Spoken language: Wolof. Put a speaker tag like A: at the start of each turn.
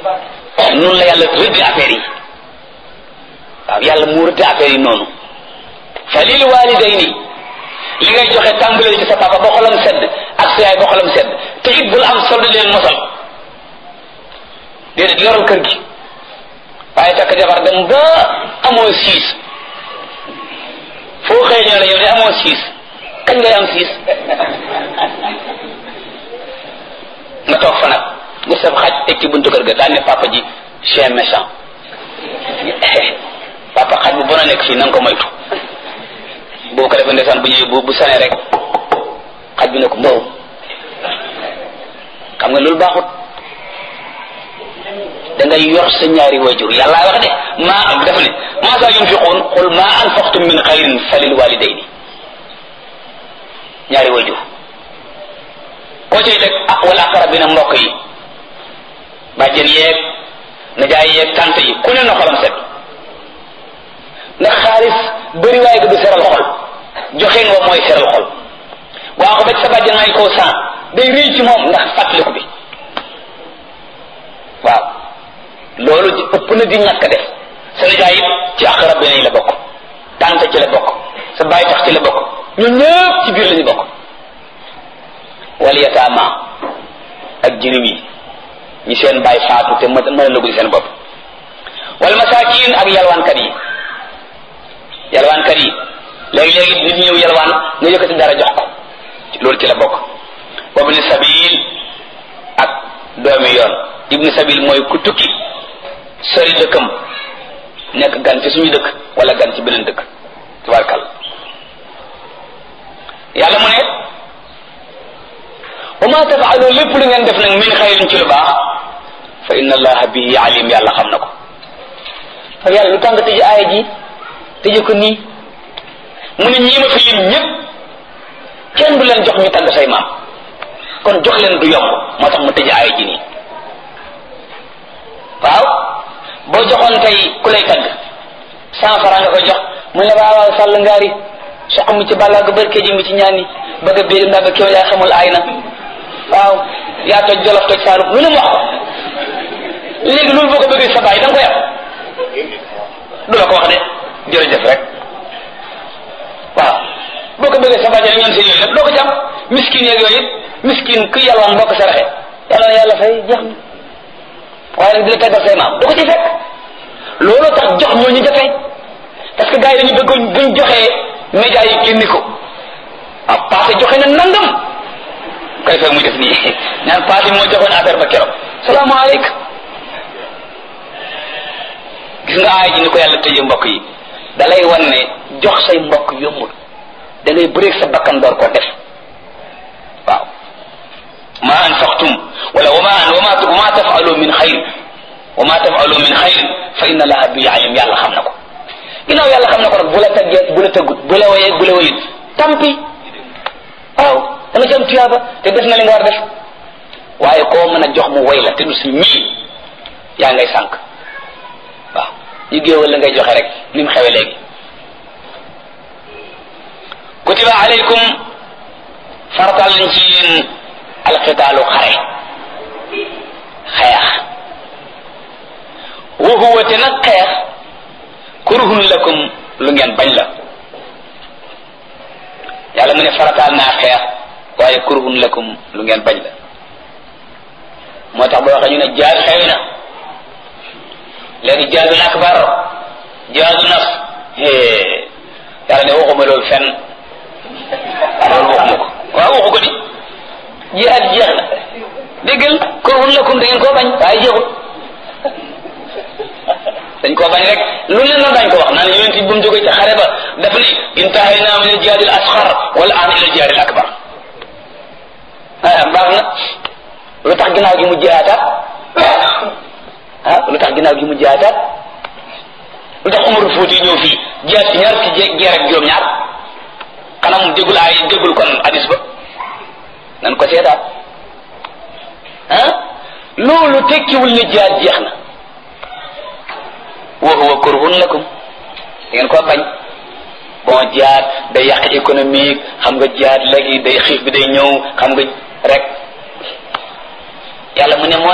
A: noonu la yàlla rëdd affaire yi waaw yàlla mu rëdd affaire yi noonu fa lil walidayni li ngay joxe tàmbalee ci sa papa ba xolam sedd ak sa yaay ba xolam sedd te it bul am solde leen mosal déedéet yoral kër gi waaye takk jabar dem ba amoo siis foo xëy ñoo la yow de amoo siis kañ ngay am siis nga toog fa nag nga sab xaj teg ci buntu kër ga daan ne papa ji chien méchant papa xaj bu bon a nekk fii na nga ko moytu boo ko defee ndeysaan bu ñëwee bu bu sanee rek xaj bi ne ko mbow xam nga loolu baaxut da ngay yor sa ñaari wajur yàlla wax de maa dafa ne maa saa yunfiquun qul maa anfaqtum min xayrin falil walidayni ñaari wajur koo ciy teg ah wala aqrabina mbokk yi bàjjen yeeg najaay yeeg tante yi ku ne na xolam set ndax xaalis bëri waaye ko du seral xol joxe nga mooy seral xol waa ko ba ci sa bàjjen may koo san day rëy ci moom ndax fàttaliku bi waaw loolu ëpp na di ñàkk def sa nijaay it ci aqrabina yi la bokk tante ci la bokk sa bàyyi tax ci la bokk ñun ñëpp ci biir la ñu bokk wal yataama ak jirim yi ñi seen bàyyi faatu te mën a lëgul seen bopp wal masaakin ak yalwaankat yi yalwaankat yi léegi-léegi nit ñëw yalwaan nga yëkkati dara jox ko loolu ci la bokk wabni sabil ak doomi yoon ibni sabil mooy ku tukki sori dëkkam nekk gan ci suñu dëkk wala gan ci beneen dëkk tabarkal yàlla mu ne wa ma tafaalu lépp lu ngeen def nag min xayrin ci lu baax fa inna allaha bihi alim yàlla xam na ko fa yàlla lu tax nga tëj aaya ji tëje ko nii mu ne ñii ma fi lim ñëpp kenn du leen jox ñu tagg say maam kon jox leen du yomb moo tax mu tëj aaya ji nii waaw boo joxoon tey ku lay tagg cent franc nga koy jox mu ne waaw waaw sàll ngaari soq mi ci bàllaa ga barke ji mi ci ñaani bëgg a béy ndaga kéw yaa xamul aay na waaw yaa toj jolof toj saalum lu ne mu wax ko léegi loolu boo ko bëggee sa baay da nga koy am du la ko wax de jërëjëf rek waaw boo ko bëggee sa baay rek ñoom seen yooyu lépp doo ko ci am miskin yeeg yooyu miskin ku yalwaan boo ko saraxe yàlla na yàlla fay jeex na waaye nag di la taggal say maam du ko ci fekk looloo tax jox ñooñu jafe parce que gars yi dañu bëgg buñ joxee média yi génni ko ah passé joxe na nangam koy fekk muy def nii naan passé moo joxoon affaire ba keroog salaamaaleykum gis nga aay ji ni ko yàlla tëjee mbokk yi da lay wan ne jox say mbokk yombul da ngay bëreeg sa bakkan door ko def waaw ma anfaqtum wala wama wama wama tafalu min xayr wama tafalu min xayr fa inna allaha bi alim yàlla xam na ko ginnaaw yàlla xam na ko nag bu la taggee bu la tëggut bu la woyee bu la woyut tampi waaw da nga ci am tuyaaba te def na li nga war def waaye koo mën a jox mu woy la te du si ñii yaa ngay sànq waaw ñu géewal la ngay joxe rek ni mu xewe léegi kutiba alaykum fartal lañ ci yéen alxitaalu xare xeex wa huwa te nag xeex kurhun lakum lu ngeen bañ la yàlla mu ne farataal naa xeex waaye kurhun lakum lu ngeen bañ la moo tax boo waxee ñu ne jaaz xewi na léegi jaazul akbar jaazu naf yàlla ne waxuma loolu fenn loolu waxuma ko waaw waxu ko di jihaad jeex na déggal kurhun lakum da ngeen koo bañ waaye jeexul dañ koo bañ rek lu leen na dañ ko wax naan yonent bu mu jógee ci xare ba daf ni intahayna min al-jihaad al-asghar wal aan ila al-jihaad al-akbar ah baax na lu tax ginnaaw gi mu jihaataat ah lu tax ginnaaw gi mu jihaataat lu tax Umar Fuuti ñëw fii jihaat ci ñaar ci jeer ak juróom-ñaar xanaa mu déggul ay déggul kon hadis ba nan ko seetaat ah loolu tekkiwul ne jihaat jeex na wa huwa kurhun lakum da ngeen ko bañ bon jihaad day yàq économique xam nga jihaad léegi day xiif bi day ñëw xam nga rek yàlla mu ne moo